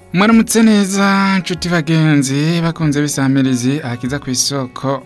mwaramutse neza nshuti bagenzi bakunze bisamirizi akiza ku isoko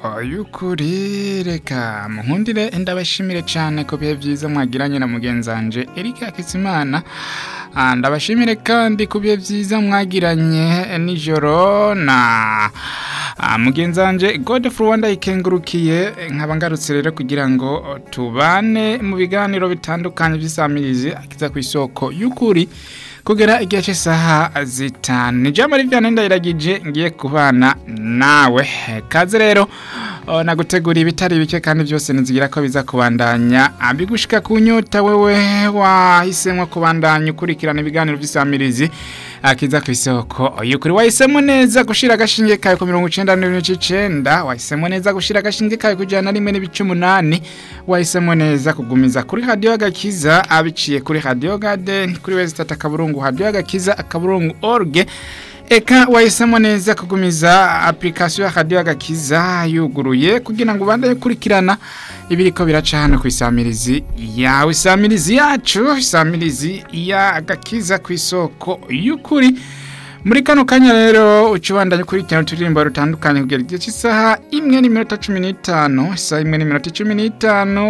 y'ukuri reka munkundire ndabashimire cyane ku bihe byiza mwagiranye na mugenzanje Eric Hakizimana Ah, ndabashimire kandi ku bihe byiza mwagiranye nijoro na ah, mugenzanje Godfrey Rwanda ikengurukiye nkaba ngarutse rero kugira ngo tubane mu biganiro bitandukanye by'isamirizi akiza ku isoko y'ukuri kugera igihe cy'isaha zitanu ni jambo rivyana ndayiragije ngiye kubana nawe kaze rero o, nagutegura ibitari bike kandi byose nizigira ko biza kubandanya abigushika ku nyota wewe wahisemwo kubandanya ukurikirana ibiganiro by'isamirizi akiza ku isoko y'ukuri wahisemo neza gushira agashinge kawe ku mirongo icenda n'ibice icenda wahisemo neza gushira agashinge kawe ku ijana na rimwe n'ibice umunani wahisemo neza kugumiza kuri radiyo agakiza abiciye kuri radiyo garden kuri wesitata akaburungu radiyo agakiza akaburungu orge eka wahisemo neza kugumiza application ya radiyo agakiza yuguruye kugira ngo ubandanye ukurikirana ibiriko biraca hano ku isamirizi yawe isamirizi yacu isamirizi ya agakiza ku isoko y'ukuri muri kano kanya rero ucibandanye ukurikirana uturirimbo rutandukanye kugera igihe cy'isaha imwe n'iminota cumi n'itanu isaha imwe n'iminota cumi n'itanu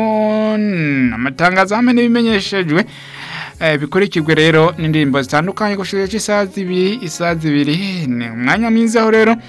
amatangazo hamwe n'ibimenyeshejwe Eh, bikurikirwe rero n'indirimbo zitandukanye gushira cy'isaha zibiri isaha zibiri ni umwanya mwiza aho rero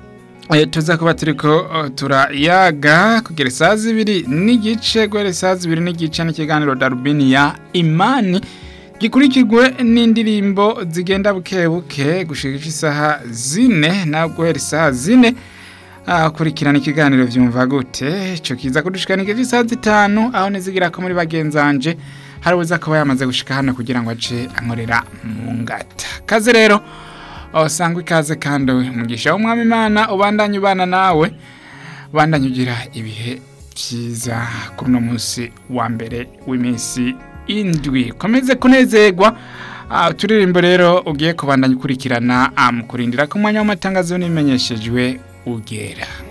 eh, tuza kuba turiko eh, turayaga kugera isaha zibiri n'igice guhera isaha zibiri n'igice n'ikiganiro darubini ya imani gikurikirwe n'indirimbo zigenda buke buke gushira isaha zine na guhera isaha zine akurikirana ikiganiro vyumva gute ico kiza kudushikana igihe cy'isaha zitanu aho nizigira ko muri bagenzanje hari uza kuba yamaze gushika hano kugira ngo ace ankorera mu ngata kaze rero usanga ikaze kandi umugisha w'umwami imana ubandanye ubana nawe ubandanye ugira ibihe byiza kuri uno munsi wa mbere w'iminsi indwi komeze kunezerwa Ah, uturirimbo rero ugiye kubandanya ukurikirana ah, mu kurindira ko umwanya w'amatangazo n'imenyeshejwe ugera